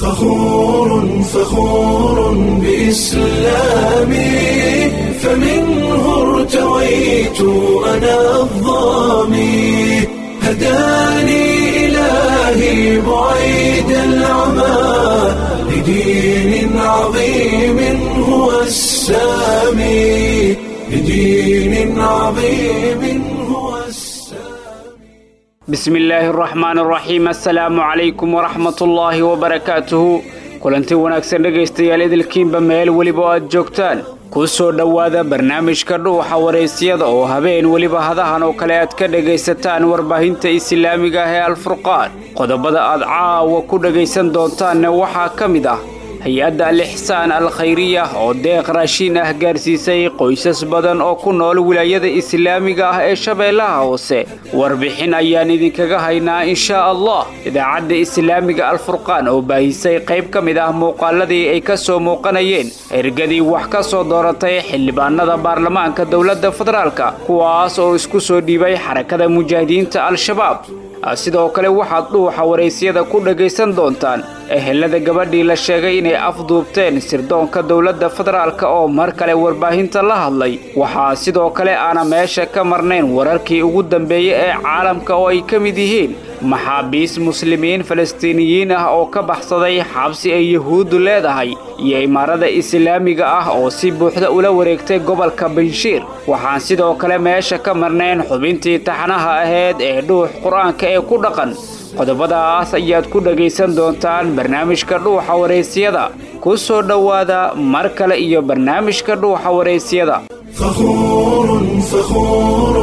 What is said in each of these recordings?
فخور فخور بإسلامي فمنه ارتويت أنا الظامي هداني إلهي بعيد العمى لدين عظيم هو السامي لدين عظيم هو السامي bismi illaahi araxmaan araxiim assalaamu calaykum waraxmatullaahi wabarakaatuhu kulanti wanaagsan dhegaystayaal idilkiinba meel weliba oo aad joogtaan ku soo dhowaada barnaamijka dhuuxa waraysyada oo habeen weliba hadahan oo kale aad ka dhegaysataan warbaahinta islaamiga ah ee alfurqaan qodobada aad caawa ku dhegaysan doontaanna waxaa ka mid ah hay-adda al-ixsaan al khayriya oo deeq raashiin ah gaarsiisay qoysas badan oo ku nool wilaayada islaamiga ah ee shabeellaha hoose warbixin ayaan idinkaga haynaa inshaa allah idaacadda islaamiga alfurqaan oo baahisay qayb ka mid ah muuqaaladii ay ka soo muuqanayeen ergadii wax ka soo dooratay xildhibaanada baarlamaanka dowladda federaalka kuwaas oo isku soo dhiibay xarakada mujaahidiinta al-shabaab sidoo kale waxaad dhuuxa waraysyada ku dhagaysan doontaan ehelada gabadhii la sheegay inay afduubteen sirdoonka dowladda federaalk oo mar kale warbaahinta la hadlay waxaa sidoo kale aana meesha ka marnayn wararkii ugu dambeeyey ee caalamka oo ay ka mid yihiin maxaabiis muslimiin falastiiniyiin ah oo ka baxsaday xabsi ay yuhuuddu leedahay iyo imaarada islaamiga ah oo si buuxda ula wareegtay gobolka banshiir waxaan sidoo kale meesha ka marnayn xubintii taxanaha ahayd ee dhuux qur-aanka ee ku dhaqan qodobadaas ayaad ku dhagaysan doontaan barnaamijka dhuuxa waraysyada ku soo dhowaada mar kale iyo barnaamijka dhuuxa waraysyada فخور فخور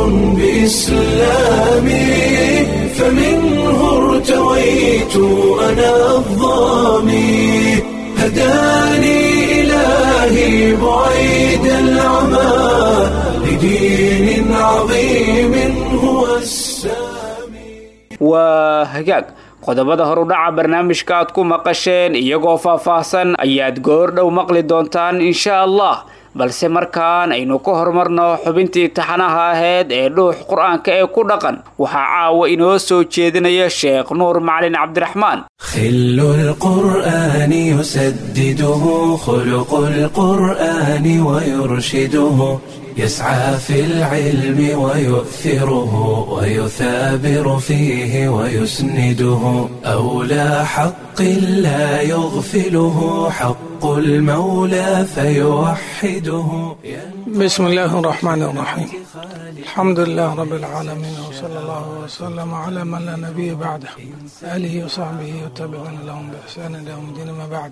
بإسلامي فمنه ارتويت أنا الظامي هداني إلهي بعيد العمى لدين عظيم هو السامي waa hagaag qodobada horudhaca barnaamijka aad ku maqasheen iyagoo faahfaahsan ayaad goor dhow maqli doontaan insha allah balse markaan aynu ka horumarno xubintii taxanaha ahayd ee dhuux qur-aanka ee ku dhaqan waxaa caawa inoo soo jeedinaya sheekh nuur macalin cabdiraxmaan خل القرآن يسدده خلق القرآن ويرشده يسعى في العلم ويؤثره ويثابر فيه ويسنده أولى حق لا يغفله حق المولى فيوحده بسم الله الرحمن الرحيم الحمد لله رب العالمين وصلى الله وسلم على من لا نبي بعده آله وصحبه وتابعين لهم بإحسان إلى يوم الدين ما بعد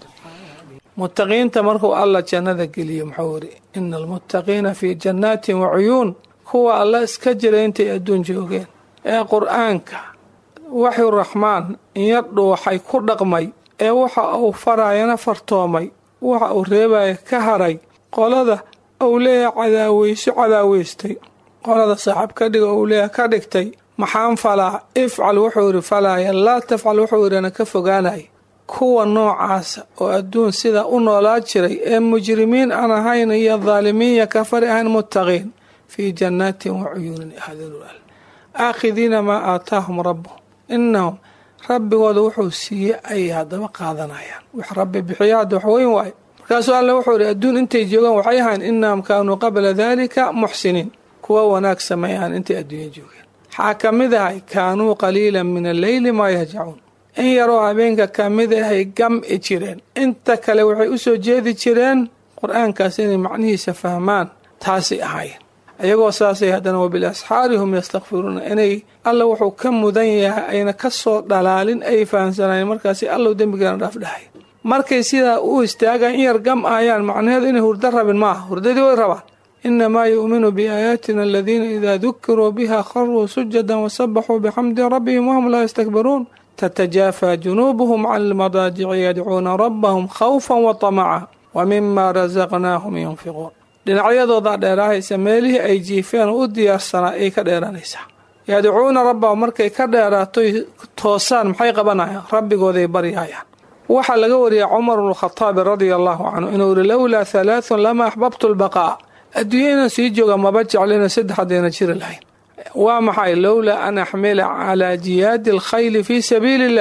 متقينta markuu alla jannada geliyo muxuu yidhi ina almuttaqiina fii jannaatin wacuyuun kuwa alla iska jira intay adduun joogeen ee qur-aanka waxyu raxmaan inya dhuuxay ku dhaqmay ee waxa uu farayana fartoomay waxa uu reebaya ka haray qolada uu leeyahay cadaaweyso cadaaweystay qolada saaxiib ka dhiga uu leeyahay ka dhigtay maxaan falaa ifcal wuxuu yidhi falaaya laa tafcal wuxuu yidhina ka fogaanay kuwa noocaasa oo adduun sida u noolaa jiray ee mujrimiin aan ahayn iyo daalimiin iyo kafari ahayn muttaqiin fii jannaatin wa cuyuunin ahadilul aakhidiina maa aataahum rabbuhum innahum rabbigooda wuxuu siiyey ayay haddaba qaadanayaan wax rabbi bixiyo hadda wax weyn waayo markaasuu alle wuxuu yidhi adduun intay joogaan waxay ahayn innahum kaanuu qabla daalika muxsiniin kuwa wanaag sameeyaan intay adduunya joogeen waxaa ka mid ahay kaanuu qaliilan min alleyli maa yahjacuun in yaroo habeenka ka mid ahay gam'i jireen inta kale waxay u soo jeedi jireen qur-aankaas inay macnihiisa fahmaan taasay ahaayeen ayagoo saasay haddana wabilasxaari hum yastakfiruuna inay alla wuxuu ka mudan yahay ayna ka soo dhalaalin ay fahamsanayeen markaasi allow dembigeena dhaaf dhahay markay sidaa u istaagaan in yar gam ahayaan macnaheedu inay hurdo rabin maaha hurdadii way rabaan inamaa yu'minu biaayaatina aladiina idaa dukiruu biha kharuu sujadan wasabaxuu bixamdi rabbihim wahum laa yastakbiruun تتجافى جنوبهم عن المضاجع يدعون ربهم خوفا وطمعا ومما رزقناهم ينفقون dhinacyadooda dheeraahaysa meelihii ay jiifeen u diyaarsanaa ay ka dheeranaysaa yadcuuna rabbahum markay ka dheeraatoy toosaan maxay qabanayaan rabbigooday baryayaan waxaa laga wariyay cumar bnukhadaabi radia allahu canhu inuu yihi lowlaa halaathun lama axbabtu lbaqaa adduunya inaan sii jooga maba jeclina saddex haddayna jiri lahayn waa maxay lowlaa an axmila calaa jiyaadi alkhayli fii sabiili illah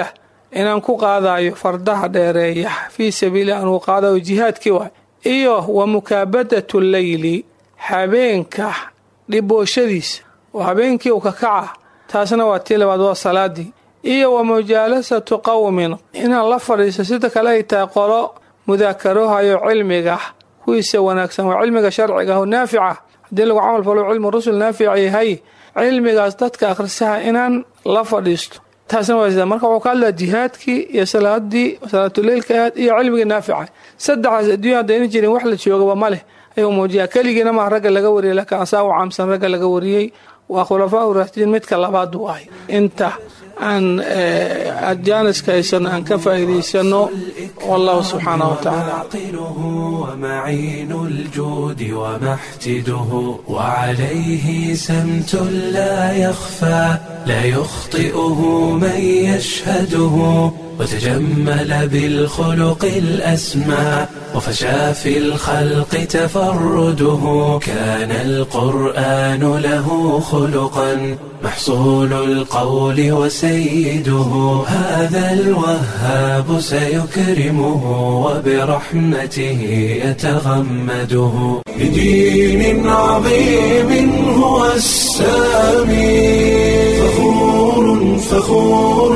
inaan ku qaadayo fardaha dheereeya fii sabiili anuu qaadayo jihaadkii waay iyo wa mukaabadatu leyli habeenka dhibooshadiisa oo habeenkii u ka kaca taasna waa tii labaad waa salaadii iyo wa mujaalasatu qowmin inaan la fadhiisto sida kale ay tahay qolo mudaakarohayo cilmiga kuwiisa wanaagsan waa cilmiga sharciga oo naafica haddii lagu camal falo cilmu rusul naafic yahay cilmigaas dadka akhrisaha inaan la fadhiisto taasna waa sida marka wuxuu ka hadlaya jihaadkii iyo salaadii salaatuleylka ahayd iyo cilmigii naafica saddexdaas adduunya haddayna jirin wax la joogaba ma leh ayuu muujiyaa keligiina maa ragga laga wariyay laakiin asaa u caamsan ragga laga wariyey waa khulafaa uraashidiin midka labaad waay inta aan adjaaniska haysano aan ka faa'iidaysano wallahu subxaanahu wa tacaala عاقله ومعين الجود ومحتده وعليه سمت لا يخفى لا يخطئه من يشهده وتجمل بالخلق الأسمى وفشى في الخلق تفرده كان القرآن له خلقا محصول القول وسيده هذا الوهاب سيكرمه وبرحمته يتغمده بدين عظيم هو السامي فخور فخور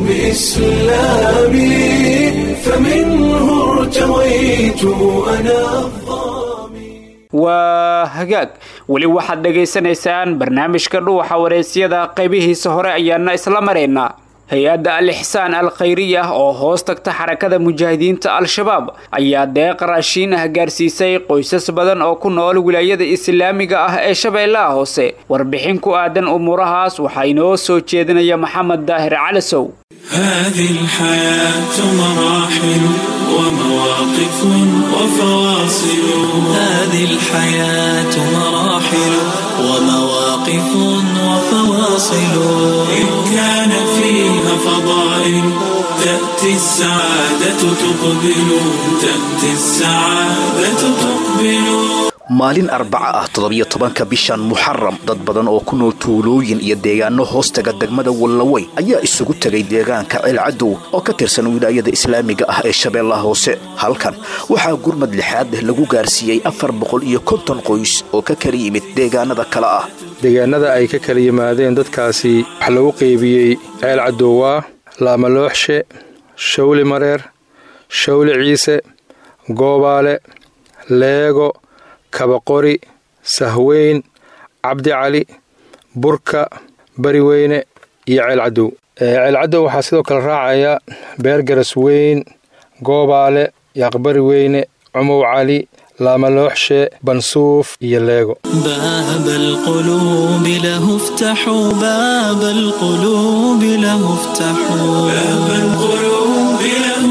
بإسلامي فمنه ارتويت أنا الظامي waa hagaag weli waxaad dhagaysanaysaan barnaamijka dhuuxa wareysyada qaybihiisa hore ayaana isla maraynaa hay-adda al ixsaan al khayriya oo hoos tagta xarakada mujaahidiinta al-shabaab ayaa deeq raashiin ah gaarsiisay qoysas badan oo ku nool wilaayada islaamiga ah ee shabeellaha hoose warbixin ku aadan umuurahaas waxaa inoo soo jeedinaya maxamed daahir calasow هذه الحياة مراحل ومواقف وفواصل هذه الحياة مراحل ومواقف وفواصل إن كان فيها فضائل تأتي السعادة تقبل تأتي السعادة تقبل maalin arbaca ah toddobiyo tobanka bishan muxaram dad badan oo ku nool tuulooyin iyo deegaano hoostaga degmada wallawey ayaa isugu tegay deegaanka ceelcadow oo ka tirsan wilaayada islaamiga ah ee shabeellaha hoose halkan waxaa gurmad lixaad leh lagu gaarsiiyey afar boqol iyo konton qoys oo ka kala yimid deegaanada kale ah deegaanada ay ka kala yimaadeen dadkaasi waxaa lagu qeybiyey ceel cadowaa laamalooxshe shawli mareer shawli ciise goobaale leego kabaqori sahweyn cabdi cali burka bariweyne iyo ceelcadow ceelcadow waxaa sidoo kale raacaya beergaras weyn goobaale yaaqbari weyne cumow cali laamalooxshe bansuuf iyo leego باب القلوب له افتحوا باب القلوب له افتحوا باب القلوب له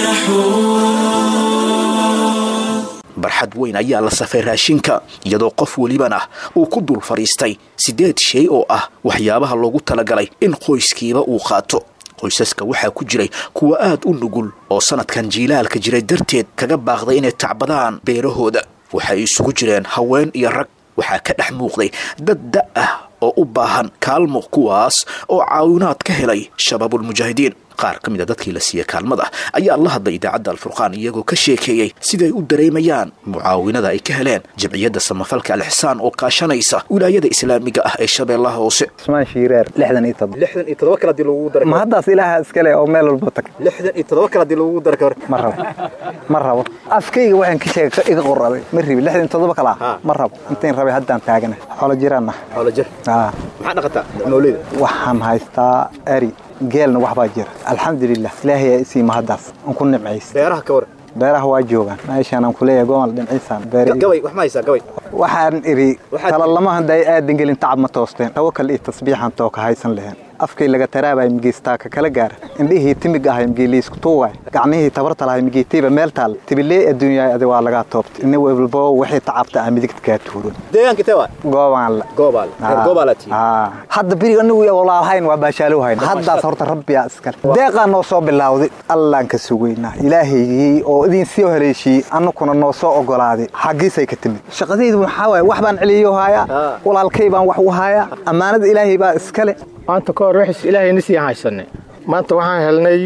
افتحوا barxad weyn ayaa la safay raashinka iyadoo qof welibana uu ku dul fadhiistay siddeed shay oo ah waxyaabaha loogu talagalay in qoyskiiba uu qaato qoysaska waxaa ku jiray kuwa aad u nugul oo sannadkan jiilaalka jiray darteed kaga baaqday inay tacbadaan beerahooda waxay isugu jireen haween iyo rag waxaa ka dhex muuqday dad da' ah oo u baahan kaalmo kuwaas oo caawinaad ka helay shabaabulmujaahidiin qaar ka mid a dadkii la siiyey kaalmada ayaa la hadlay idaacadda alfurqaan iyagoo ka sheekeeyey siday u dareemayaan mucaawinada ay ka heleen jamciyadda samafalka alixsaan oo kaashanaysa wilaayada islaamiga ah ee shabeellaha hoose usmaan shiireer lixdan iyo todoba lixdan iyo todoba kale hadii lagugu daro ma haddaas ilaaha iskale oo meel walba tag lixdan iyo todoba kale hadii lagugu daro ka hor ma rabo ma rabo afkayga waxaan ka sheegay iga qoraday ma ribi lixdan iyo todoba kala Ha. ma rabo intayn rabay haddaan taagana xoolo jiraan ah xoolo jir Aa, maxaa dhaqataa nooleyda waxaan haystaa ari geelna waxbaa jira alxamdulilah ilaahay aa isii mahaddaas aan ku nimcays beeraha ka waran beeraha waa joogaan meeshaan aan kuleeyahay gomal dhimciisaan beer Ga- gabay wax ma haysaa gabay waxaan iri Waxaad- tala lama handay aadan gelin tacab ma toosteen tawakal iyo tasbiixan tooka haysan leheen afkay laga taraabay migeystaa ka kala gaara indhihii timig ahay migeeliisku tuugay gacmihii tabarta lahay migeetiiba meel taal tibilee adduunyaay adi waa lagaa toobtay ina walbo wixii tacabta ah midigta kaa tuuro deegaanka tee waa goobaan la goobaal reer goobaalaad tihiin Aa. hadda beriga anagu walaalhayn waa baashaalow hayn haddaas horta rabbiyaa iskale deeqaa noo soo bilowday allaan ka sugaynaa ilaahaygii oo idin soo haleeshiyey annakuna noo soo ogolaaday xaggiisay ka timid shaqadaydu waxaa waaye wax baan celiyo hayaa Aa. walaalkay baan wax u hayaa ammaanada ilaahay baa iskale maanta ka hor wixis ilaahayna sii haysanay maanta waxaan helnay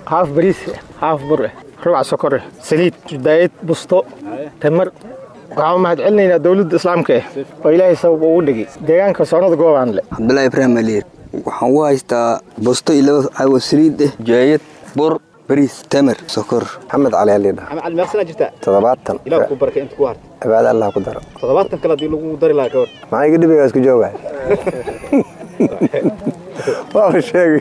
haaf bariis haaf bur eh rubac sokor eh saliid daayad busto tamar waxaan mahad celinaynaa dowladda islaamka eh oo ilaahay sabab ugu dhigay deegaanka soonada goobaan le cabdulaahi ibraahim aliir waxaan u haystaa busto iyo laba cawo saliid eh jaayad bur bariis tamar sokor maxamed cali aliidha maxamed cali meeqsanaa jirtaa toddobaatan ilaah ku barakay inta ku harta cibaado allah ku daro toddobaatan kale haddii lagu dari lahaa gabadh maxaa iga dhibiga isku jooga waaba sheegay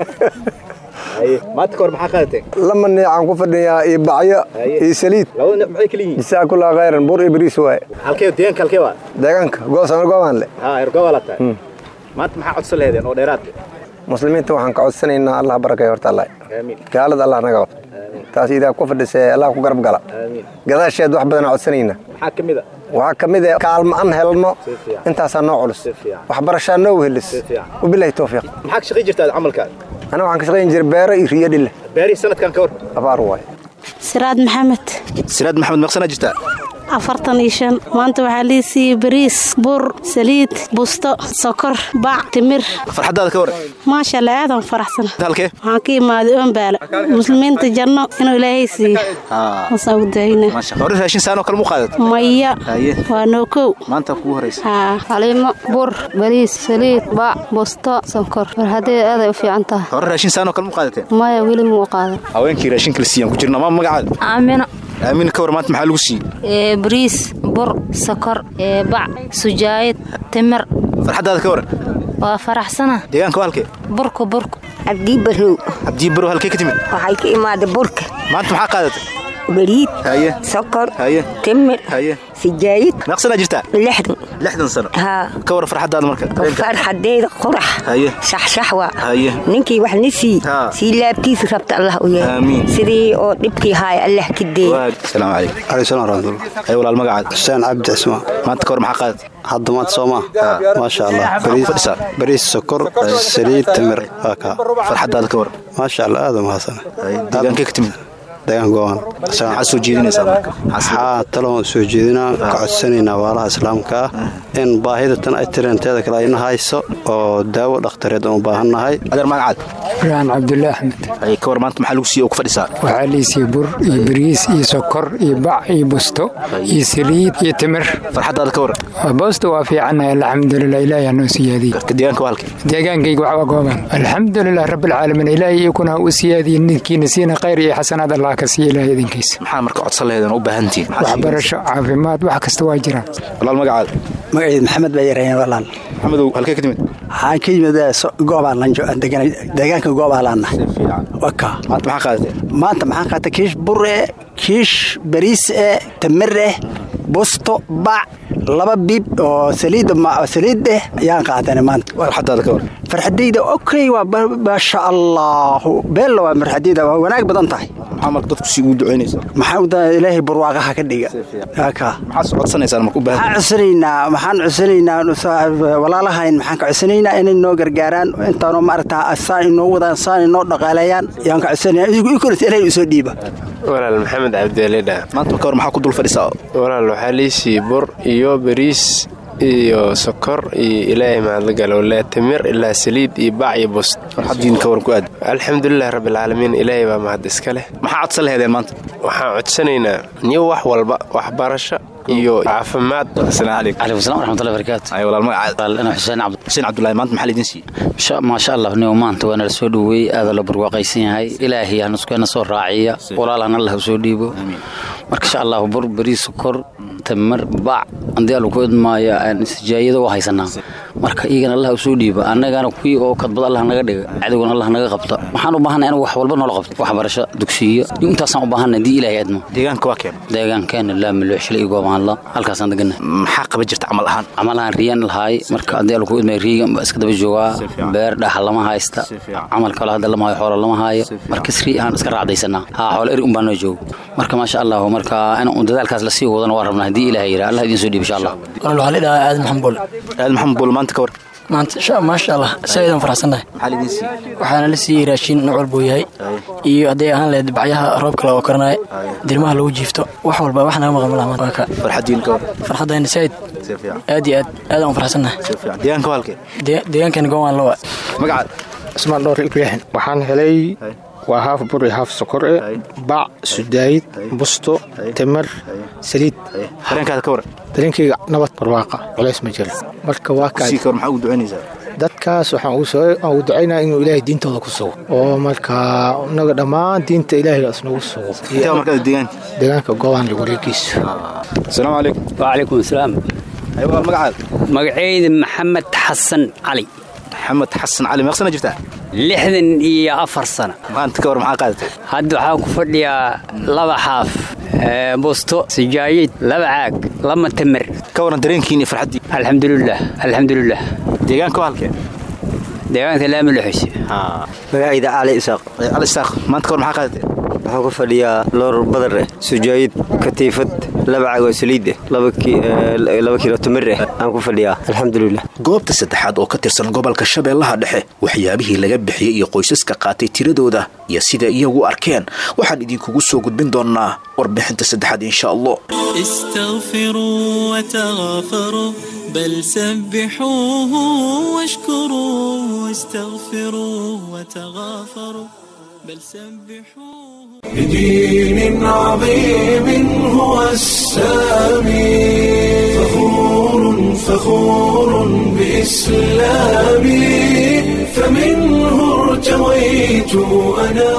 maanta kahor maxaa qaadateen lama neecaan ku fadhiyaa iyo bacyo iyo saliid labada neec maxay kala yihiin jisaa kulaa khayran bur iyo bariis waaye halkee deegaanka halkee waa deegaanka goosama goobaan le haa ergobaa laa tahay maanta maxaa codsan laheedeen oo dheeraad muslimiinta waxaan ka codsanaynaa allah barakay horta allah aamiin gaalada allah naga qabto taas idaa ku fadhisee allah ku garab gala aamiin gadaasheed wax badanaa codsanaynaa maxaa ka mid a waxaa ka mid ah kaalmo aan helno fiican. intaasaa noo culus Si fiican. waxbarashaa noo wehelis Si fiican. wabilaahi towfiiq maxaa ka shaqayn jirtaa camalkaa aniga waxaan ka shaqayn jiray beero iyo riyo dhille beerihii sanadkan ka hor abaar waaye siraad maxamed siraad maxamed meeqsanaa jirtaa afartan iyo shan maanta waxaa lii siiyey bariis bur saliid busto sokor bac timir farxaddaada ka hor maasha allah aadan faraxsan halkee waxaan ka imaaday oombaala muslimiinta janno inuu ilaahay siiyo wasaan u daayna maasha hore raashin saanoo kale mu qaadato maya Haye. waa noo kow maanta kugu horeysa haa xaliimo bur bariis saliid bac busto sonkor farxadeeda aaday u fiican tahay hore raashin saanoo kale mu qaadateen maya weli muu qaadan haweenkii raashinka la siiyaan ku jirna maa magacaada aamino aamin ka hor maanta maxaa lagu siiyey bariis bur sokor bac sujaayad timir farxaddaada ka hor waa faraxsana deegaanka waa halkee burku burku cabdii barow cabdii barow halkee ka timid waxay ka imaaday burka maanta maxaa qaadatay bariid haye sokor haye timir haye sijaayid meeqsanaa jirtaa lixdan lixdan sano haa ka war farxaddaada marka farxadeeda qurax haye shaxshaxwa haye ninkii wax ni sii Haa. sii laabtiisa rabta allah u yahay Aamiin. sidii oo dhibkii haaya allah ka deey asalaamu calaykum calaykum salaam waraxmatullah ay walaal magacaada xuseen cabdi cismaan maanta ka hor maxaa qaadatay hadda maanta soo maa maasha allah bariis fadhisaa bariis sokor saliid timir waa kaa farxaddaada ka war maasha allah aad u mahadsan deegaankee ka timid deegaan goobaan maxaa soo jeedinaysaa marka waxaa taloon soo jeedinaa ka codsanaynaa waalaha islaamka ah in baahida tan ay tiranteeda kale ayna hayso oo daawo dhakhtareed aan u baahannahay adeer magacaad ibrahim cabdulle axmed ay ka war maanta maxaa lagu siiyey oo ku fadhisaa waxaa liisiiya bur iyo bariis iyo sokor iyo bac iyo busto iyo saliid iyo timir farxaddaada ka war boosta waa fiicannahay alxamdulilah ilaahi hanoo siyaadiyey ka deegaanka waa halkee deegaankayga waxba gooban alxamdulilah rabbilcaalamiin ilaahi iyakuna u siyaadiye ninkiina siina khayr iyo xasanaad allah ka siiya ilaahi idinkiisa maxaa marka codsan laheedeen u baahan tihiin waxbarasho caafimaad wax kasta waa jiraan walaal magacaada magaciid maxamed baa yareen walaal maxamedow halkee ka timid waxaan ka yimid goobaalan deegaanka goobaalanna waka maanta maxaa qaadatay maanta maxaan qaatay kiish bur eh kiish bariis eh tamir eh busto bac laba biib oo saliid saliid eh ayaan qaadanay maanta farxaddaada ka war farxadayda okay waa maasha allahu beella waa farxadayda waa wanaag badan tahay maxaa marka dadku si ugu ducaynaysa maxaa u daa ilaahay barwaaqaha ka dhiga haka maxaa soo codsanaysaan marka u baahan maxaan codsanaynaa maxaan codsanaynaa walaalahayn maxaan ka codsanaynaa inay noo gargaaraan intaanoo maaragtaa saan inoo wadaan saan inoo dhaqaaleeyaan yaan ka codsanaya idigu ikolis ilaahay usoo dhiiba walaal maxamed cabdialidha maanta marka hor maxaa ku dul fadhisaa walaal waxaa liisii bur iyo bariis iyo sokor iyo ilaahay mahadlagalowlaa timir ilaa saliid iyo bac iyo bust farxaddiin ka waran ku aad alxamdulilah rabbilcaalamiin ilaahay baa mahad iska leh maxaa codsan laheedeen maanta waxaan codsanaynaa niyo wax walba waxbarasho iyo caafimaad asalaamu calaykum calaykum salam waraxmatullahi barakaatu ay walaal magacaada ana xuseen cabdi xuseen cabdullaahi maanta maxaa laydin siiyey maasha allah niyo maanta waa nala soo dhoweey aada la barwaaqaysan yahay ilaahay hanuskeena soo raaciya walaalhan allah usoo dhiibo marka insha allah bur bariis sokor tamar bac haddii alla ku idmaayo sijaayada u haysanaa marka iyagana allah usoo dhiiba annagana kuwii oo kadbad allah naga dhiga cadowgana allah naga qabta waxaan u baahanay in wax walba noola qabto waxbarasho dugsiyo intaasaan u baahanay haddii ilaahay admo deegaanka waa keen deegaankeena laamilooxshila iyo goobaanla halkaasaan degana maxaa qaban jirta camal ahaan camal ahaan riyan lahaay marka haddii alla ku idmaayo riigan baa iska daba joogaa beer dhaxa lama haysta camal kale hadda lama hayo xoola lama haayo marka sri aan iska raacdaysanaa haa xoola eri un baa noo joogo marka maasha allah marka in un dadaalkaas lasii wadana waa rabnaa haddii ilaahay yidhaa allah idiin soo dhiib insha allah waxaa lidhahaa aadan maxamed bool aadan maxamed bool maanta ka war maanta maasha allah saaidaan faraxsannahay maxaa laydin siiyey waxaana la siiyey raashiin nooc walba uu yahay iyo hadday ahaan lahayd bacyaha roobka loo karanaayo dirmaha lagu jiifto wax walba wax naga maqan malaha maanta waa ka farxaddiin ka war farxaddayna saaid aad iyo aad aadaan u faraxsannahay deegaanka waa halkee deegaankan goowaan lawa magacaad cismaan dhowr ibraahin waxaan helay waa haaf bur iyo haaf sokor e bac sudaayid busto timir saliid dareenkaada ka waran dareenkayga nabad barwaaqa culays ma jiro marka waa sii ka war maxaa ugu ducaynaysaa dadkaas waxaan ugu soo aan ugu ducaynaa inuu ilaahay diintooda ku sugo oo markaa inaga dhammaan diinta ilaahay isnagu sugo intaa markaa deegaanka deegaanka goobaan wareegiisa asalaamu calaykum wacalaykum asalaam aywa magacaada magacayda maxamed xasan cali maxamed xasan cali meeq sana jirtaa lixdan iyo afar sano maanta ka war maxaa qaadatay hadda waxaan ku fadhiyaa laba xaaf busto sijaayid laba caag lama tamir ka waran dareenkiin iyo farxaddii alxamdulilah alxamdulilah deegaanka waa halkee deegaanka laami luxus magacayda cali isaaq cali isaaq maanta ka war maxaa qaadatay waxaan ku fadhiyaa loor badar eh sujaayid katiifad laba caag oo saliid eh laba kiilo tamir eh aan ku fadhiyaa alxamdulilah goobta saddexaad oo ka tirsan gobolka shabeellaha dhexe waxyaabihii laga bixiyey iyo qoysaska qaatay tiradooda iyo sida iyagu arkeen waxaan idinkugu soo gudbin doonnaa warbixinta saddexaad insha allah استغفروا وتغافروا بل سبحوه واشكروا استغفروا وتغافروا بل سبحوه بدين عظيم هو السامي فخور فخور بإسلامي فمنه ارتويت أنا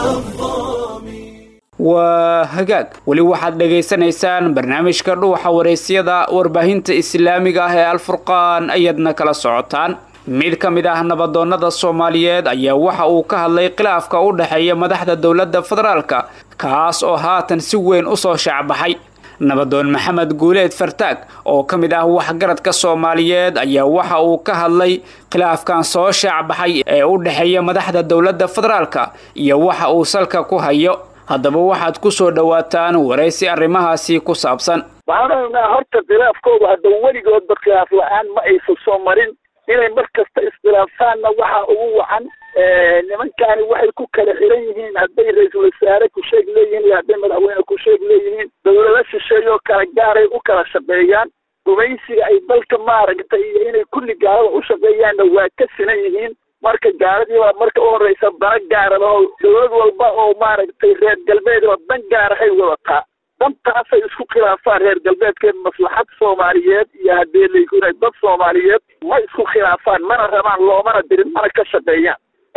waa hagaag weli waxaad dhagaysanaysaan barnaamijka dhuuxa waraysyada warbaahinta islaamiga ah ee alfurqaan ayaadna kala socotaan mid ka mid ah nabadoonnada soomaaliyeed ayaa waxa uu ka hadlay khilaafka u dhexeeya madaxda dowladda federaalka kaas oo haatan si weyn u soo shaacbaxay nabadoon maxamed guuleed fartaag oo ka mid ah waxgaradka soomaaliyeed ayaa waxa uu ka hadlay khilaafkan soo shaacbaxay ee u dhexeeya madaxda dowladda federaalka iyo waxa uu salka ku hayo haddaba waxaad ku soo dhowaataan waraysi arrimahaasi ku saabsan waxaan ognaa horta khilaafkooda hadda weligoodba khilaaf la-aan ma aysan soo marin inay mar kasta iskhilaafaanna waxaa ugu wacan nimankaani waxay ku kala xiran yihiin hadday ra-iisul wasaare ku sheeg leeyihiin iyo hadday madaxweyne ku sheeg leeyihiin dowlado shisheeyoo kala gaaray u kala shaqeeyaan gumaysiga ay dalka maaragtay iyo inay kulli gaalada u shaqeeyaanna waa ka sinan yihiin marka gaaladiiba marka u horeysa dana gaarada oo dowlad walba oo maaragtay reer galbeedba dan gaarahay wadataa dantaasay isku khilaafaan reer galbeedkeed maslaxad soomaaliyeed iyo haddii laykunay dad soomaaliyeed ma isku khilaafaan mana rabaan loomana dirin mana ka shaqeeyaan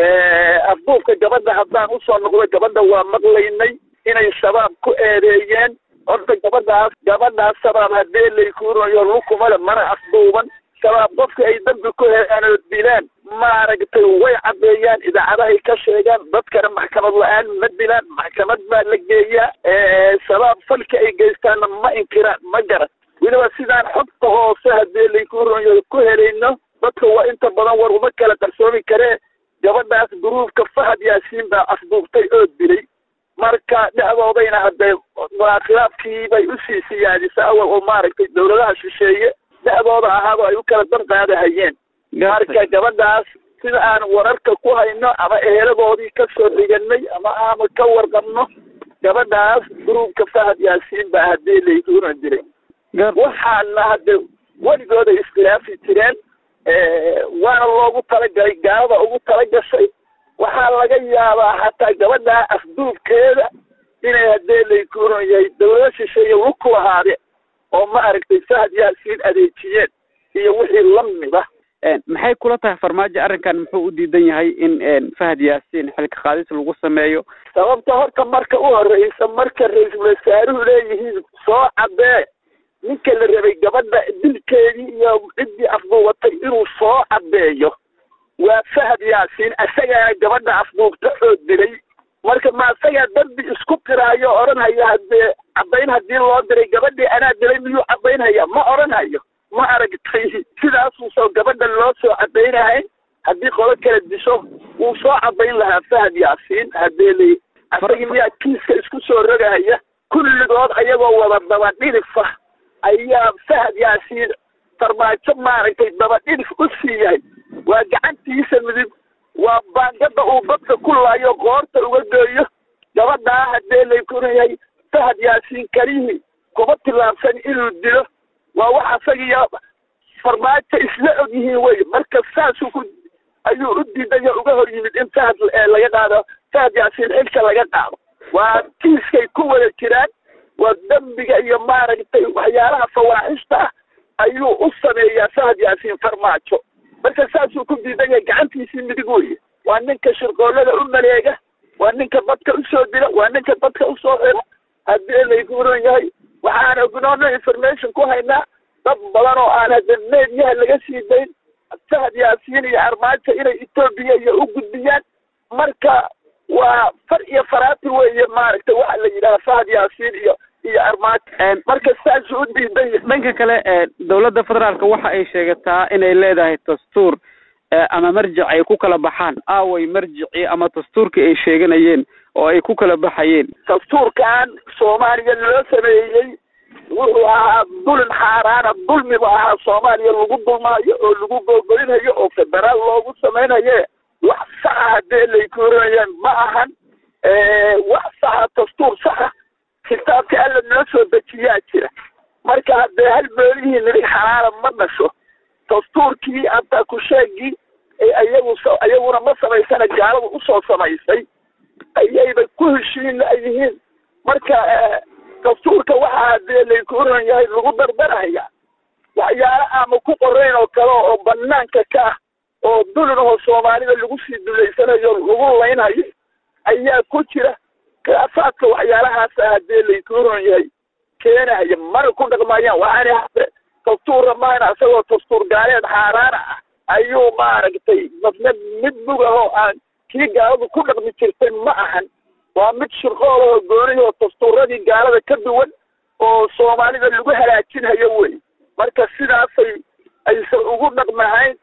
afduufka gabadha haddaan usoo noqdo gabadha waa maqlaynay inay shabaab ku eedeeyeen horta gabadhaas gabadhaas shabaab haddii laykunayo lukumale mana afduuban shabaab qofka ay dambi ku helaan oo dilaan maaragtay way caddeeyaan idaacadahay ka sheegaan dadkana maxkamad la-aan ma dilaan maxkamad baa la geeyaa shabaab falka ay geystaanna ma inkiraan ma garan weliba sidaan xogta hoose haddii laykunayo ku helayno dadka waa inta badan war uma kala qarsoomi karee gabadhaas guruufka fahad yaasiin baa afduubtay oo dilay marka dhexdoodayna haddee khilaafkii bay usii siyaadisa awal oo maaragtay dowladaha shisheeye dhexdooda ahaado ay u kala dan qaadahayeen marka gabadhaas sida aan wararka ku hayno ama eheladoodii ka soo xiganay ama aama ka warqabno gabadhaas gruubka fahad yaasiin baa haddii layduuna diray waxaana hadde weligooda iskhilaafi jireen waana loogu talagalay gaalada ugu talagashay waxaa laga yaabaa xataa gabadhaa afduubkeeda inay haddee laykuuna yahay dowlado shisheeye lug ku lahaade oo ma aragtay fahad yaasiin adeejiyeen iyo wixii la mida maxay kula tahay farmaajo arrinkan muxuu u diidan yahay in fahad yaasiin xilka qaadis lagu sameeyo sababta horta marka u horeysa marka ra-iisul wasaaruhu leeyihiin soo caddee ninka la rabay gabadha dilkeedii iyo ciddii afduubatay inuu soo caddeeyo waa fahad yaasiin isagaana gabadha afduubta oo dilay marka ma isagaa dambi isku qiraayo odhanhaya haddee caddayn haddii loo diray gabadhii anaa dilay miyuu caddaynhaya ma odhanhayo ma aragtay sidaasuusoo gabadha loo soo caddaynahayn haddii qolo kala disho wuu soo caddayn lahaa fahad yaasiin haddee lay asagii miyaa kiiska isku soo rogahaya kulligood ayagoo wada daba dhidhifa ayaa fahad yaasiin farmaajo maaragtay daba dhidhif u sii yahay waa gacantiisa midib waa baangada uu dadka ku laayo qoorta uga geeyo gabadhaa haddee laykuna yahay fahad yaasiin kalihii kuma tillaabsan inuu dilo waa wax asagiyo farmaajo isla og yihiin wey marka saasuu ku ayuu u diidayo uga hor yimid in fahad laga qaado fahad yaasiin xilka laga qaado waa kiiskay ku wada jiraan waa dembiga iyo maaragtay waxyaalaha fawaaxista ah ayuu u sameeyaa fahad yaasiin farmaajo marka saasuu ku diidan yahay gacantiisii midig weye waa ninka shirqoolada u maleega waa ninka dadka usoo dila waa ninka dadka usoo xira haddii layguuran yahay waxaan ognoona information ku haynaa dad badan oo aan hadda meediyaha laga sii dayn fahad yaasiin iyo armaajo inay etoobiya iyo u gudbiyaan marka waa far iyo faraati weeye maaragtay waxa la yidhaha fahad yaasiin iyo iyo armaajo marka saasuu u diidan yahay dhanka kale ee dowladda federaalka waxa ay sheegataa inay leedahay dastuur ama marjic ay ku kala baxaan aaway marjicii ama dastuurkii ay sheeganayeen oo ay ku kala baxayeen dastuurkan soomaaliya loo sameeyey wuxuu ahaa dulin xaaraana dulmi bu ahaa soomaaliya lagu dulmaayo oo lagu googolinayo oo federaal loogu samaynaye wax saxa haddii laykuurinayaan ma ahan wax saxa dastuur saxa kitaabka alla noo soo dejiyaa jira marka haddee hal meelihii nidig xalaala ma dhasho dastuurkii hataa kusheegii ayagu ayaguna ma samaysana gaaladu usoo samaysay ayayba ku heshiin layihiin marka dastuurka waxaa hadee laykuuran yahay lagu dardaraya waxyaala ama ku qorayn oo kale oo banaanka ka ah oo dulin oo soomaalida lagu sii duleysanayo lagu laynhayo ayaa ku jira khilaafaadka waxyaalahaasa hadee laykuuran yahay keenaya mana ku dhaqmayaan waxaana hade dastuurra maana isagoo dastuur gaaleed xaaraana ah ayuu maaragtay dadna mid bug ah oo aan kii gaaladu ku dhaqmi jirtay ma ahan waa mid shirqool oo goonihi oo dastuuradii gaalada ka duwan oo soomaalida lagu halaajinhayo wey marka sidaasay aysan ugu dhaqmahayn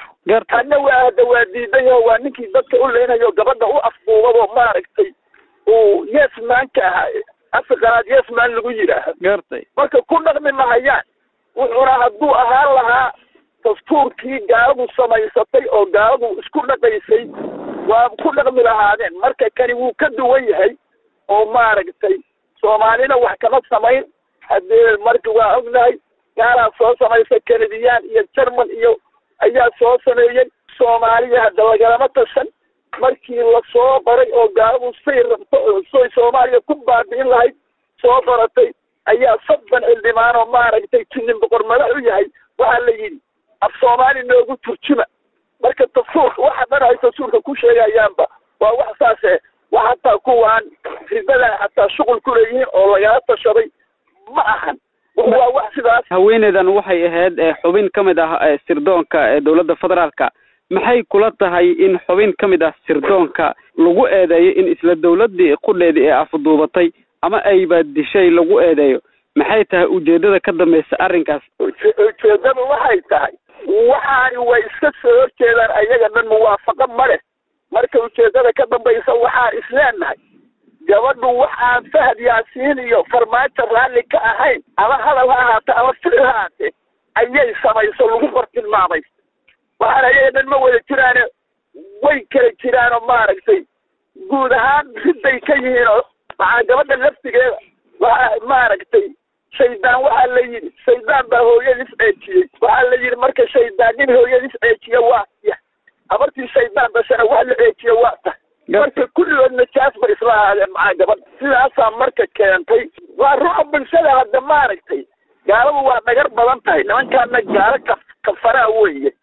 tanna waa hadda waa diidan yaho waa ninkii dadka u leynayo gabadha u afduubado maaragtay uu yesmaanka ahaa afrikanaad yesman lagu yidhaaho gartay marka ku dhaqmi mahayaan wuxuuna hadduu ahaan lahaa dastuurkii gaaladu samaysatay oo gaaladu isku dhaqaysay waa ku dhaqmi lahaadeen marka kani wuu ka duwan yahay oo maaragtay soomaalina wax kama samayn haddee marka waa ognahay gaalaa soo samaysa kanadiyaan iyo jerman iyo ayaa soo sameeyey soomaaliya hadda lagalama tashan markii lasoo baray oo gaaladu say rabto oo soy soomaaliya ku baabi'in lahayd soo baratay ayaa soddon xildhibaan oo maaragtay tinin boqor madax u yahay waxaa la yidhi af soomaali noogu turjuma marka dastuurka waxa dhan ay dastuurka ku sheegayaanba waa wax saase wax hataa kuwaan ridadan hataa shuqul ku leeyihiin oo lagala tashaday ma ahan waa wax sidaas haweeneydan waxay ahayd xubin ka mid ah sirdoonka ee dowladda federaalka maxay kula tahay in xubin ka mid ah sirdoonka lagu eedeeyo in isla dowladdii qudheedii ee afduubatay ama ayba dishay lagu eedeeyo maxay tahay ujeedada ka dambaysa arrinkaas ujeedadu waxay tahay waxaani way iska soo horjeedaan ayaga dhan muwaafaqo ma leh marka ujeedada ka dambaysa waxaan isleenahay gabadhu waxaan fahad yaasiin iyo farmaajo raalli ka ahayn ama hadal ha ahaate ama ficil ha ahaatee ayay samayso lagu bartilmaamay waxaan ayaga dhan ma wada jiraane way kala jiraanoo maaragtay guud ahaan riday ka yihiin oo maxaa gabadha laftigeeda waxaa maaragtay shaydaan waxaa la yidhi shaydaan baa hooyadiis ceejiyey waxaa la yidhi marka shaydaan nin hooyadiis ceejiya waa ya habartii shaydaan dashana wax la ceejiya waa tahay marka kulligood najaas bay isla ahaadeen maxaa gabadha sidaasaa marka keentay waa ruuxa bulshada hadda maaragtay gaaladu waa dhagar badan tahay nimankaana gaalo ka kafaraa weeye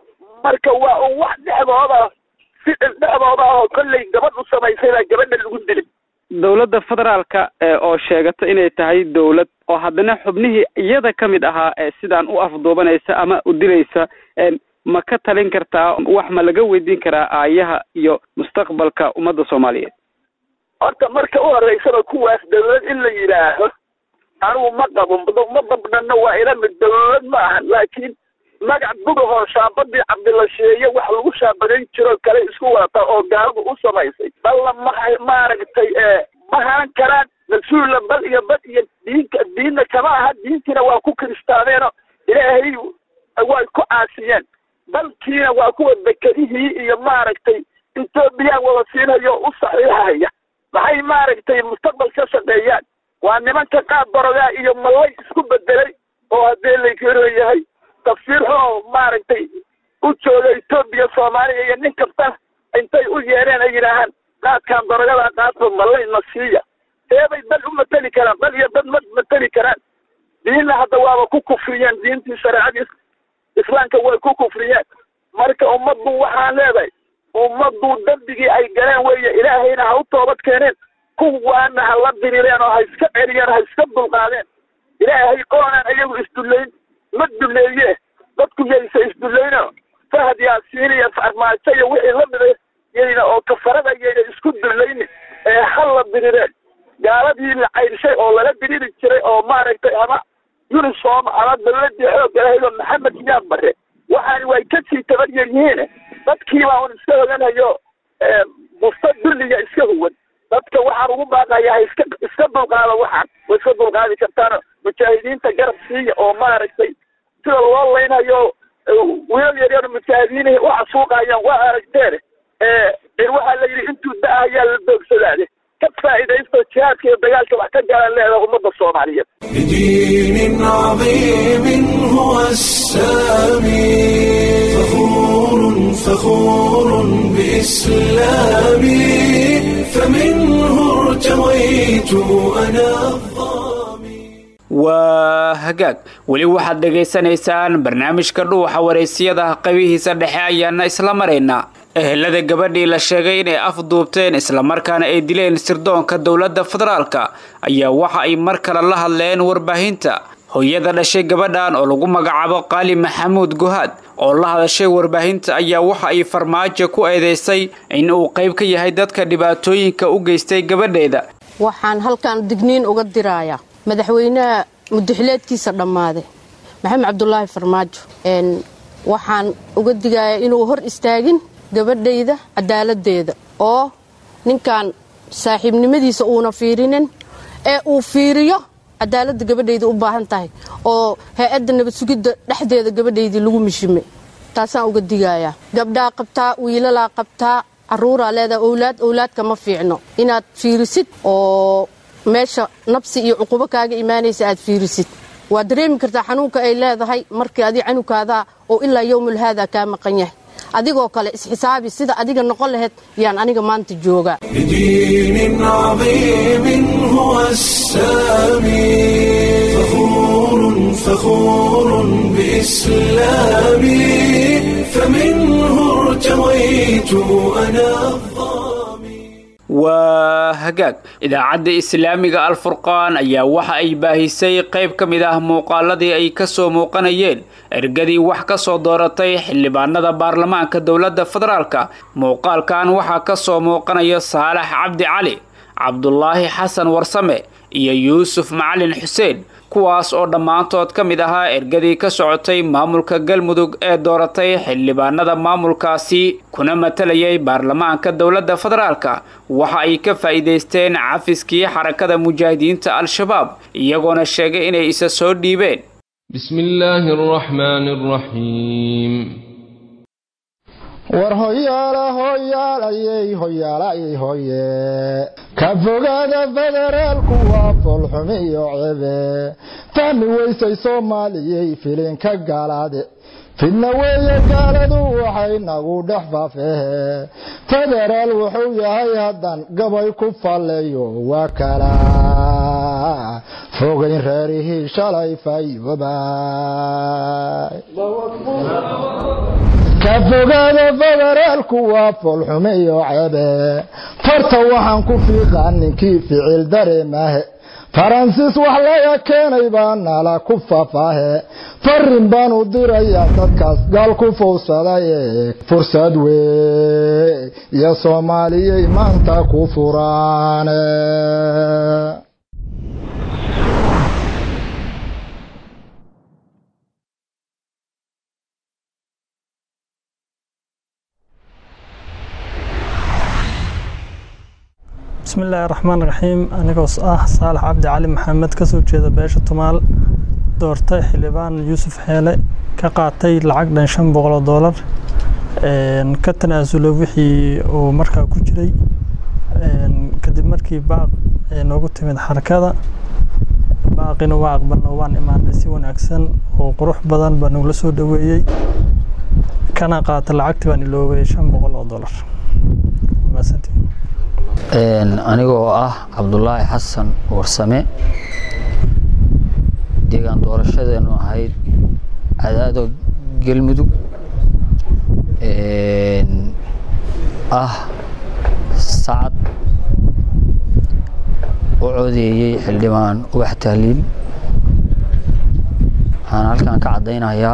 marka waa un wax dhexdooda ficil dhexdooda ah oo kollay gabadh u samaysay baa gabadha lagu dilay dowladda federaalka oo sheegata inay tahay dowlad oo haddana xubnihii iyada ka mid ahaa ee sidaan u afduubanaysa ama u dilaysa ma ka talin kartaa wax ma laga weydiin karaa aayaha iyo mustaqbalka ummadda soomaaliyeed horta marka u horeysaba kuwaas dowlad in la yidhaaho anigu ma qabo ma dabdhanna waa ila mid dowlad ma ahan laakiin magac gudahoo shaabadii cabdilasheeye wax lagu shaabadayn jiro kale isku wadata oo gaaladu u samaysay balla ma maaragtay ma hanan karaan mas-uulla bal iyo bad iyo diinka diinna kama aha diintiina waa ku kiristaaneeno ilaahay way ku caasiyeen dalkiina waa kuwa dekedihii iyo maaragtay ethoobiyan wada siinhayo u saxiixahaya maxay maaragtay mustaqbal ka shaqeeyaan waa nimanka qaab barogaa iyo mallay isku bedelay oo haddee laykeron yahay tafsiir xoo maaragtay u jooga etoobiya soomaaliya iyo nin kasta intay u yeereen ay yidhaahaan qaadkan horta malayna siiya seebay dad u mateli karaan dad iyo dad ma mateli karaan diinna hadda waaba ku kufriyeen diintii shareecadii islaamka way ku kufriyeen marka ummaddu waxaan leedahay ummaddu dembigii ay galeen weeye ilaahayna ha u toobad keeneen kuwaana ha la dirireen oo ha iska celiyeen ha iska dulqaadeen ilaahay qoonaan iyagu isdullayn ma dulleeye dadku yaysa isdullayno fahad yaasiin iyo farmaajo iyo wixii la mida yayna oo kafarada yayna isku dullaynin ee ha la dirireen gaaladii la cayrshay oo lala diriri jiray oo maaragtay ama unisom ama dawladii xoogga lahayd oo maxamed siyaad bare waxaani way ka sii tabar yaryihiin dadkii baa un iska hoganhayo busta dulliga iska huwan dadka waxaan ugu baaqaya ha iska iska dulqaada waxaan way iska dulqaadi kartaan mujaahidiinta garab siiya oo maaragtay sida loo laynhayo wiilal yaryar mujaahidiinihii u xasuuqayaan waa aragteen in waxaa la yidhi intuu da ayaa la doogsadaade ka faa'iidaysto jihaadka iyo dagaalka wax ka galan leedaha ummadda soomaaliyeed بدين عظيم هو السامي فخور فخور بإسلامي فمنه ارتويت أنا waa hagaag weli waxaad dhegaysanaysaan barnaamijka dhuuxa wareysiyada qabihiisa dhexe ayaana isla maraynaa ehelada gabadhii la sheegay inay afduubteen islamarkaana ay dileen sirdoonka dowladda federaalka ayaa waxa ay mar kale la hadleen warbaahinta hooyada dhashay gabadhan oo lagu magacaabo qaali maxamuud guhaad oo la hadashay warbaahinta ayaa waxa ay farmaajo ku eedeysay in uu qayb ka yahay dadka dhibaatooyinka u geystay gabadheeda waxaan halkan digniin uga dirayaa madaxweynaha mudaxileedkiisa dhammaaday maxamed cabdulaahi farmaajo waxaan uga digayaa inuu hor istaagin gabadhayda cadaaladdeeda oo ninkan saaxiibnimadiisa uuna fiirinin ee uu fiiriyo cadaaladda gabadhayda u baahan tahay oo hay-adda nabad sugidda dhexdeeda gabadhaydii lagu mishimay taasaan uga digayaa gabdhaa qabtaa wiilalaa qabtaa caruuraa leedaha owlaad owlaadka ma fiicno inaad fiirisid oo meesha nabsi iyo cuqubo kaaga imaanaysa aad fiirisid waad dareemi kartaa xanuunka ay leedahay markii adi canugkaadaa oo ilaa yowmul haada kaa maqan yahay adigoo kale isxisaabi sida adiga noqon lahayd yaan aniga maanta joogaa بدين عظيم هو السامي فخور فخور بإسلامي فمنه ارتويت أنا waa hagaag idaacadda islaamiga alfurqaan ayaa waxa ay baahisay qayb ka mid ah muuqaaladii ay kasoo muuqanayeen ergadii wax ka soo dooratay xildhibaanada baarlamaanka dowladda federaalka muuqaalkan waxaa kasoo muuqanaya saalax cabdi cali cabdulaahi xasan warsame iyo yuusuf macalin xuseen kuwaas oo dhammaantood ka mid ahaa ergadii ka socotay maamulka galmudug ee dooratay xildhibaanada maamulkaasi kuna matalayay baarlamaanka dowladda federaalka waxa ay ka faa'iidaysteen cafiskii xarakada mujaahidiinta al-shabaab iyagoona sheegay inay isa soo dhiibeen بسم الله الرحمن الرحيم war hoyaala hoyaalayey hoyaalayey hoye ka fogaada federaalku waa foolxumi iyo cebe fahmi weysay soomaaliyey filinka gaalaade fidna weeye gaaladu waxay nagu dhex faafehe federaal wuxuu yahay haddan gabay ku falleeyo waa kala fogayn reerihii shalay fayoobay ka fogaada federaalku waa foolxume iyo cebe farta waxaan ku fiiqaa ninkii ficil dareemahe faransiis wax laga keenay baa nala ku fafaahe farin baan u dirayaa dadkaas gaal ku fowsadaye fursad wey iyo soomaaliyey maanta ku furaane bismillaahi raxmaan raxiim anigoo ah saalax cabdi cali maxamed kasoo jeeda beesha tumaal doortay xildhibaan yuusuf xeele ka qaatay lacag dhan shan boqoloo doolar ka tanaasulo wixii uu markaa ku jiray kadib markii baaq noogu timid xarakada baaqina waa aqbalno waan imaanay si wanaagsan oo qurux badan baa nagula soo dhaweeyey kana qaata lacagtii baan iloobay shan boqol oo doolar maasantii anigoo ah cabdulaahi xasan warsame deegaan doorashadeenu ahayd cadaado galmudug ah sacad u codeeyey xildhibaan ubax tahliil waxaan halkan ka caddaynayaa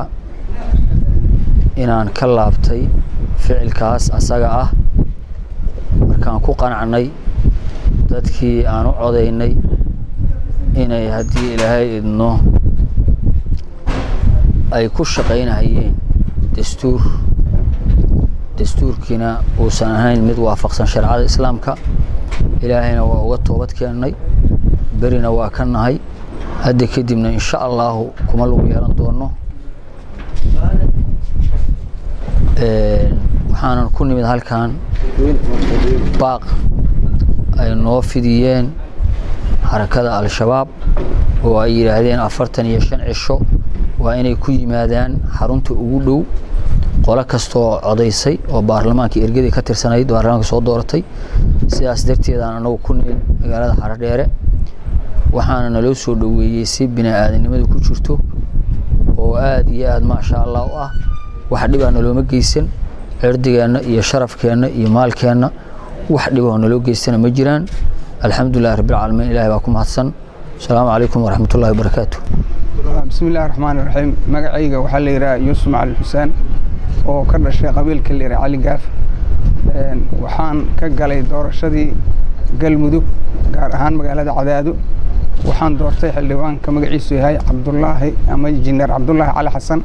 inaan ka laabtay ficilkaas asaga ah markaan ku qanacnay dadkii aan u codaynay inay haddii ilaahay idno ay ku shaqaynahayeen dastuur dastuurkiina uusan ahayn mid waafaqsan shareecada islaamka ilaahayna waa uga toobad keennay berina waa ka nahay hadda kadibna insha allaahu kuma lagu yeelan doono waxaanan ku nimid halkan baaq ay noo fidiyeen xarakada al-shabaab oo ay yidhaahdeen afartan iyo shan cisho waa inay ku yimaadaan xarunta ugu dhow qolo kastaoo codaysay oo baarlamaanka ergadii ka tirsanayd baarlamaanka soo dooratay sidaas darteedaan anagu ku nimid magaalada xaradheere waxaana naloo soo dhoweeyey si bini-aadanimadu ku jirto oo aada iyo aada maasha allah u ah wax dhibaa nalooma geysan cirdigeenna iyo sharafkeenna iyo maalkeenna wax dhiboo naloo geystana ma jiraan alxamdulilahi rabbilcaalamiin ilahay baa ku mahadsan asalaamu calaykum waraxmat ullahi wabarakaatu bismi illahi raxmaan iraxiim magacayga waxaa la yidhaha yuusuf macalin xuseen oo ka dhashay qabiilka la yidhaha cali gaaf waxaan ka galay doorashadii galmudug gaar ahaan magaalada cadaado waxaan doortay xildhibaanka magaciisu yahay cabdulaahi ama injineer cabdulaahi cali xasan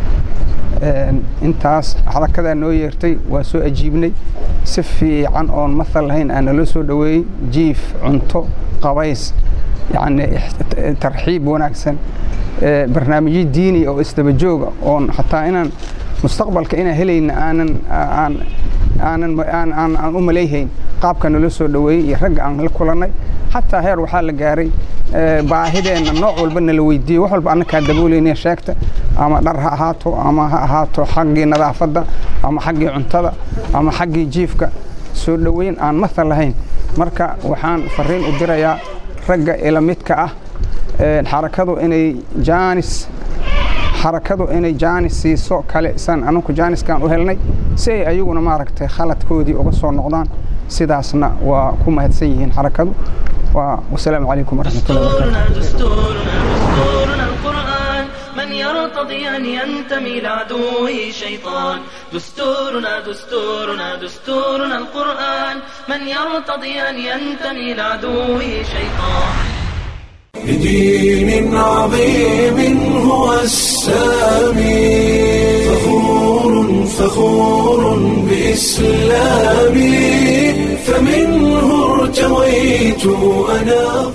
intaas xarakadaa noo yeertay waa soo ajiibnay si fiican oon mathal lahayn aa naloo soo dhoweeyey jiif cunto qabays yacni tarxiib wanaagsan barnaamijyo diini oo isdaba jooga oon xataa inaan mustaqbalka inaan helayna aanan aan aanan aan aan u malayhayn qaabka naloo soo dhoweeyey iyo ragga aan la kulannay xataa heer waxaa la gaaray baahideenna nooc walba nala weydiiyey wax walba annakaa daboolayna sheegta ama dhar ha ahaato ama ha ahaato xaggii nadaafadda ama xaggii cuntada ama xaggii jiifka soo dhoweyn aan mathal lahayn marka waxaan fariin u dirayaa ragga ila midka ah xarakadu inay jaanis xarakadu inay jaanis siiso kale san anunku jaaniskaan u helnay si ay ayaguna maaragtay khaladkoodii uga soo noqdaan sidaasna waa ku mahadsan yihiin xarakadu wasalaamu calaykum waraxmatullahi من يرتضي أن ينتمي لعدوه شيطان دستورنا دستورنا دستورنا القرآن من يرتضي أن ينتمي لعدوه شيطان بدين عظيم هو السامي فخور فخور بإسلامي فمنه ارتويت أنا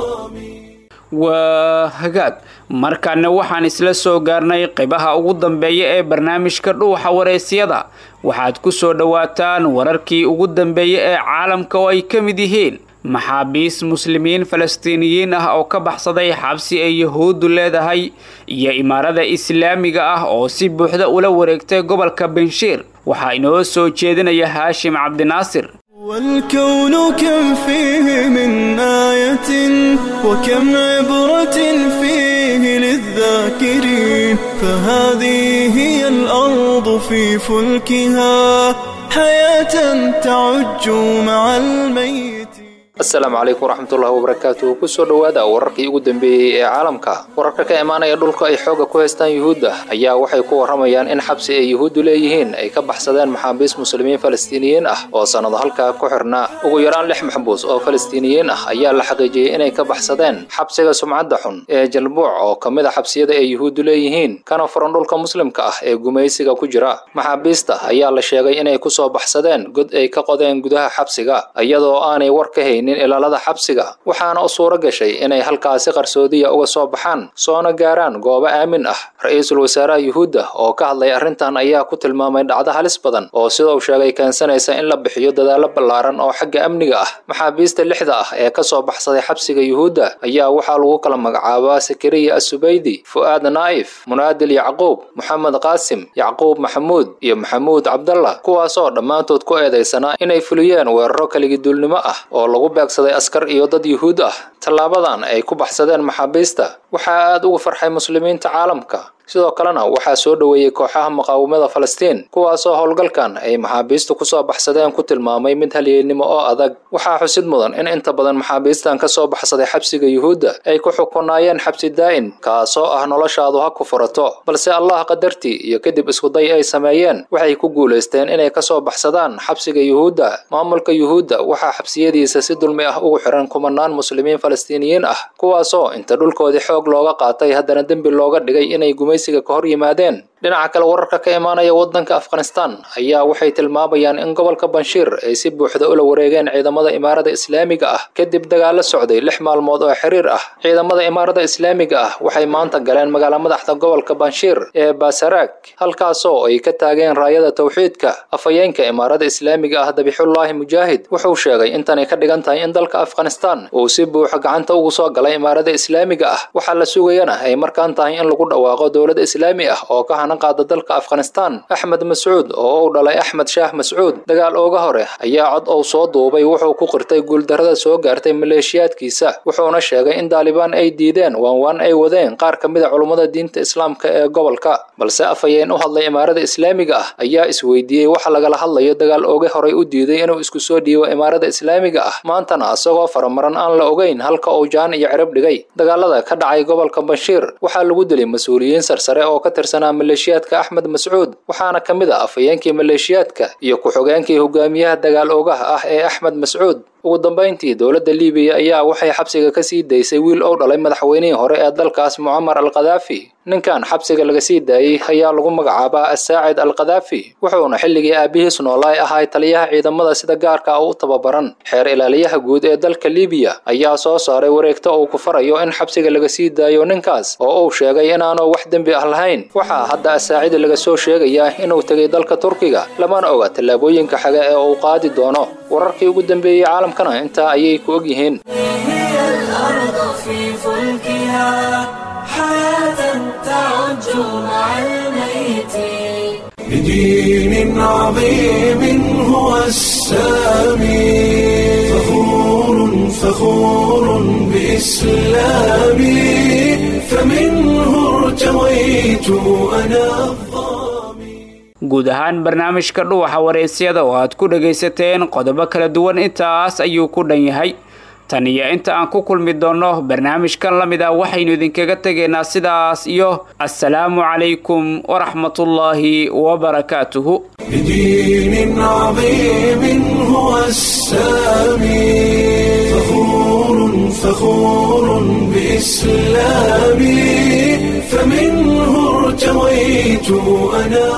waa hagaag markaana waxaan isla soo gaarnay qaybaha ugu dambeeya ee barnaamijka dhuuxa waraysyada waxaad ku soo dhowaataan wararkii ugu dambeeya ee caalamka oo ay ka mid yihiin maxaabiis muslimiin falastiiniyiin ah oo ka baxsaday xabsi ay yahuuddu leedahay iyo imaarada islaamiga ah oo si buuxda ula wareegtay gobolka benshiir waxaa inoo soo jeedinaya haashim cabdinaasir والكون كم فيه من آية وكم عبرة فيه للذاكرين فهذه هي الأرض في فلكها حياة تعج مع الميت asalaamu calaykum waraxmatullahi wabarakaatuhu kusoo dhowaada wararkii ugu dambeeyey ee caalamka wararka ka imaanaya dhulka ay xooga ku haystaan yuhuudda ayaa waxay ku warramayaan in xabsi ay yuhuuddu leeyihiin ay ka baxsadeen maxaabiis muslimiin falastiiniyiin ah oo sannado halkaa ku xirnaa ugu yaraan lix maxbuus oo falastiiniyiin ah ayaa la xaqiijiyey inay ka baxsadeen xabsiga sumcadda xun ee jalbuuc oo ka mid a xabsiyada ay yuhuuddu leeyihiin kana furan dhulka muslimka ah ee gumaysiga ku jira maxaabiista ayaa la sheegay inay kusoo baxsadeen god ay ka qodeen gudaha xabsiga iyadoo aanay war ka haynin haynin ilaalada xabsiga waxaana u suuro gashay inay halkaasi qarsoodiya uga soo baxaan soona gaaraan goobo aamin ah ra-iisul wasaaraha yuhuudda oo ka hadlay arrintan ayaa ku tilmaamay dhacdo halis badan oo sida uu sheegay keensanaysa in la bixiyo dadaalo ballaaran oo xagga amniga ah maxaabiista lixda ah ee ka soo baxsaday xabsiga yuhuudda ayaa waxaa lagu kala magacaabaa sakariya asubaydi fu'aad naa'if munaadil yacquub moxamed qaasim yacquub maxamuud iyo maxamuud cabdallah kuwaasoo dhammaantood ku eedaysanaa inay fuliyeen weeraro kaligiduulnimo ah oo lagu beegsaday askar iyo dad yuhuud ah tallaabadan ay ku baxsadeen maxaabiista waxaa aad ugu farxay muslimiinta caalamka sidoo kalena waxaa soo dhoweeyey kooxaha muqaawamada falastiin kuwaasoo howlgalkan ay maxaabiistu kusoo baxsadeen ku tilmaamay mid halyeennimo oo adag waxaa xusid mudan in inta badan maxaabiistan ka soo baxsaday xabsiga yuhuudda ay ku xukunaayeen xabsi daa'in kaasoo ah noloshaadu ha ku furato balse allah qadartii iyo kadib iskuday ay sameeyeen waxay ku guulaysteen inay ka soo baxsadaan xabsiga yuhuudda maamulka yuhuudda waxaa xabsiyadiisa si dulmi ah ugu xiran kumanaan muslimiin falastiiniyiin ah kuwaasoo inta dhulkoodii xoog looga qaatay haddana dembi looga dhigay inay gumaysiga ka hor yimaadeen dhinaca kale wararka ka imaanaya waddanka afghanistan ayaa waxay tilmaamayaan in gobolka banshiir ay si buuxda ula wareegeen ciidamada imaarada islaamiga ah kadib dagaalo socday lix maalmood oo xiriir ah ciidamada imaarada islaamiga ah waxay maanta galeen magaala madaxda gobolka banshiir ee basaraag halkaasoo ay ka taageen raayada towxiidka afhayeenka imaarada islaamiga ah dabixullaahi mujaahid wuxuu sheegay intanay ka dhigan tahay in dalka afghanistan uu si buuxa gacanta ugu soo galay imaarada islaamiga ah waxaa la sugayana ay markaan tahay in lagu dhawaaqo dowlad islaami ah oo ka qaada dalka afghanistan axmed mascuud oo uu dhalay axmed shaah mascuud dagaal ooga hore ayaa cod uu soo duubay wuxuu ku qirtay guuldarrada soo gaartay maleeshiyaadkiisa wuxuuna sheegay in daalibaan ay diideen waanwaan ay wadeen qaar ka mid a culummada diinta islaamka ee gobolka balse afhayeen u hadlay imaarada islaamiga ah ayaa isweydiiyey waxa lagala hadlayo dagaal ooga horey u diiday inuu isku soo dhiibo imaarada islaamiga ah maantana isagoo faramaran aan la ogeyn halka uu jaan iyo cirib dhigay dagaalada ka dhacay gobolka banshiir waxaa lagu dilay mas-uuliyiin sarsare oo ka tirsanaa maleeshiyaadka axmed mascuud waxaana ka mid ah afhayeenkii maleeshiyaadka iyo ku-xogeenkii hogaamiyaha dagaal oogaha ah ee axmed mascuud ugu dambayntii dowladda libiya ayaa waxay xabsiga ka sii daysay wiil ou dhalay madaxweynihii hore ee dalkaas mucamar al khadaafi ninkan xabsiga laga sii daayey ayaa lagu magacaabaa asaacid al khadaafi wuxuuna xilligii aabihiis noolaay ahay taliyaha ciidamada sida gaarka ah u tababaran xeer ilaaliyaha guud ee dalka libiya ayaa soo saaray wareegto uu ku farayo in xabsiga laga sii daayo ninkaas oo uu sheegay inaanu wax dembi ah lahayn waxaa hadda asaacid laga soo sheegayaa inuu tegay dalka turkiga lamana oga tallaabooyinka xaga ee uu qaadi doono wararkii ugu dambeeyey caalamkana intaa ayay ku og yihiin بدين عظيم هو السامي فخور فخور بإسلامي فمنه ارتويت أنا guud ahaan barnaamijka dhuwaxa wareysyada oo aad ku dhagaysateen qodobo kala duwan intaas ayuu ku dhan yahay tan iyo inta aan ku kulmi doonno barnaamijkan la mid ah waxaynu idinkaga tegaynaa sidaas iyo assalaamu calaykum waraxmatullaahi wabarakaatuhu بدين عظيم هو السامي فخور فخور بإسلامي فمنه ارتويت أنا